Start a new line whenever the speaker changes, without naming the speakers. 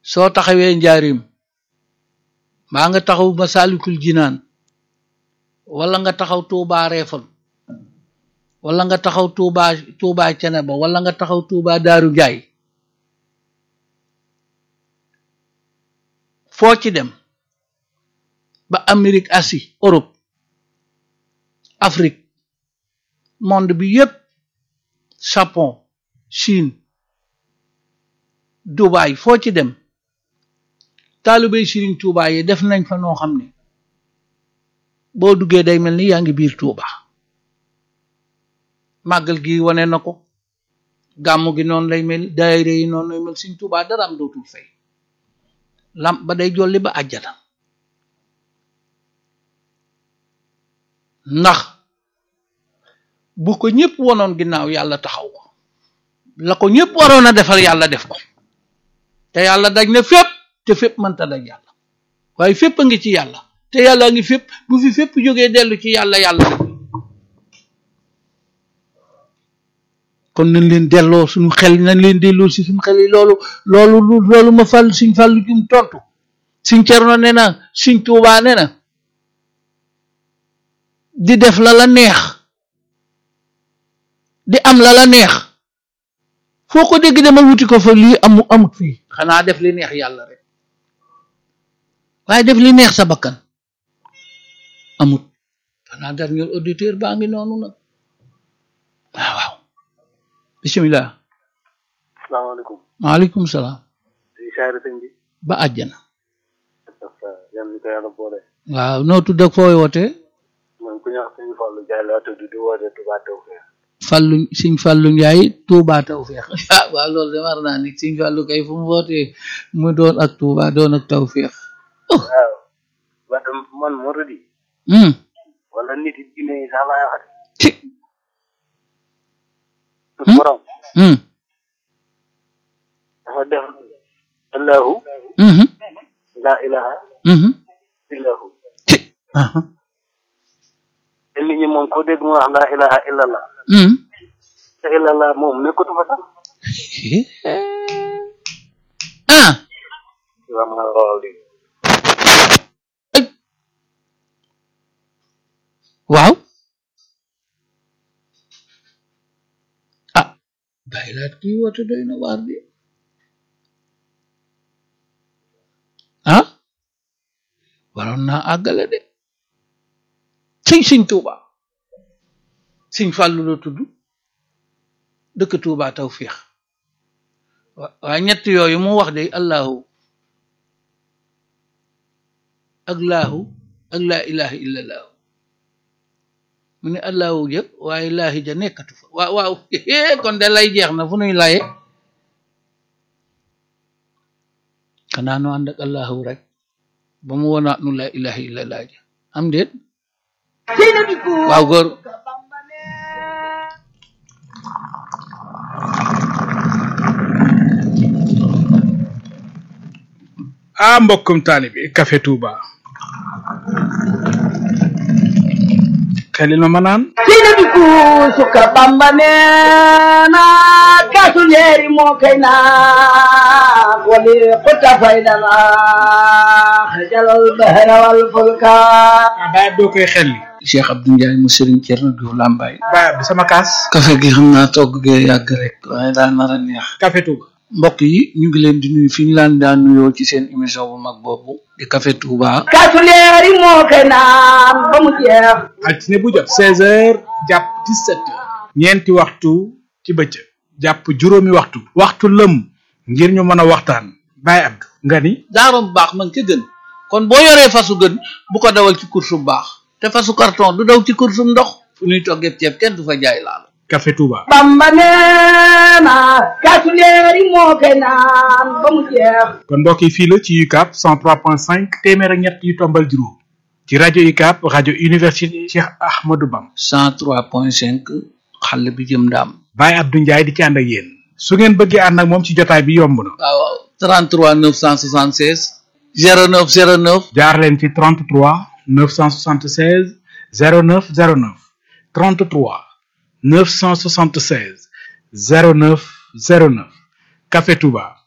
soo taxawee njaarim mbaa nga taxaw Masaalikul Jinaan wala nga taxaw Tuubaa Reefal wala nga taxaw Tuubaa Tuubaa Ceneba wala nga taxaw Tuubaa Daaru Njaay foo ci dem ba Amérique Asie Europe Afrique monde bi yépp Japon Chine Dubaï foo ci dem taalibey Sëriñ Tuubaa yi def nañ fa noo xam ne boo duggee day mel ni yaa ngi biir Tuuba màggal gi wane na ko gàmmu gi noonu lay mel daayira yi noonu lay mel Sëriñ Tuuba dara am dootul fay lamp ba day jolli ba àjjana ndax bu ko ñëpp wonoon ginnaaw yàlla taxaw ko la ko ñëpp waroon a defal yàlla def ko te yàlla daj na fépp te fépp mënta daj yàlla waaye fépp a ngi ci yàlla te yàlla ngi fépp bu fi fépp jógee dellu ci yàlla yàlla def kon nañ leen delloo suñu xel nañ leen delloo si suñu xel yi loolu loolu loolu ma fàll suñ fàllu jum tontu suñ cerno ne na suñ tuubaa ne na di def la la neex di am la la neex foo ko dégg demal wuti ko fa lii amu amut fii xanaa def li neex yàlla rek waaye def li neex sa bakkan amut xanaa dernier auditeur baa ngi noonu nag waaw waaw bisimilah
salaamaaleykum
maaleykum salaam
di saare sëñ bi
ba àjjana
yan ni ko yàlla boole
waaw noo tudd ak fooy wootee
man ku ñax sëñ Fallou Ndiaye laa tudd di woote Touba Tawfekh
Fallu Sëñ Fallu Njaay Tuubaa Tawfeex ah waaw loolu de war naa ni Sëñ Fallu kay fu mu wootee mu doon ak Tuubaa doon ak Tawfeex
waaw wante man moo di
hmm
wala nit yi jinne yi sax laay waxati
ci
suñu borom
hmm
dafa def allahu
mhm
la ilaha
mhm
illahu
ci aha
te nit ñi moom ko dégg mu wax la ilaha illallah
hmm
te illallah moom nekkatu fa sax
ah
waaw ma lool di
waaw ah bàyyi laat kii woote doy na waar bi ah waroon naa àggale de sëñ sëñ Tuuba sëñ Fàllu la tudd dëkk Tuuba Tawfiix wa- waaye ñett yooyu mu wax de allahu ak laahu ak laa ilaha illa laahu mu ne allahu ja waaye laahi ja nekkatu fa waaw waaw kon de lay jeex na fu nuy laye xanaa nu ànd ak allahu rek ba mu wonaat nu laa ilaha illa laa ja am déet waaw góor
ah mbokkum taalibi Café Touba xelil ma ma naan
sina bi suka bamba neena kasu leeri moo kay naa wali xutta faydana xajalal bahra wal fulka
ah baay doo koy xelli
Cheikh Abdou Ndiaye mu Serigne Thierno Diouf Lambaye
baay bi sama kaas
kafe gi xam naa togg gee yàgg rek waaye daa nar a neex
Café Touba
mbokk yi ñu ngi leen di nuyu fi ñu laan daan nuyoo ci seen émission bu mag boobu di Café Touba
kasu leeri moo kay naan ba mu jeex
altine bu jot seize heures jàpp dix-sept heures ñeenti waxtu ci bëccëg jàpp juróomi waxtu waxtu lëm ngir ñu mën a waxtaan baay Abdou nga ni
daarom baax man ca gën kon boo yoree fasu gën bu ko dawal ci course bu baax te fasu carton du daw ci course bu ndox fu ñuy toggee ceeb kenn du fa jaay laal
Café Touba
bamba neena kasu leeri moo kay naan ba mu jeex
kon mbokk yi fii la ci UCAB 103.5 téeméer ak ñett yu tombal juróom ci rajo UCAB rajo université Cheikh Ahmadou Bam
103.5 xàll bi jëm ndaam
Baye Abdou Ndiaye di ci ànd ak yéen su ngeen bëggee ànd ak moom ci jotaay bi yomb na
waaw waaw 33 976 09 09
jaar leen ci 33 976 09 09 33 976 09 09 Café Touba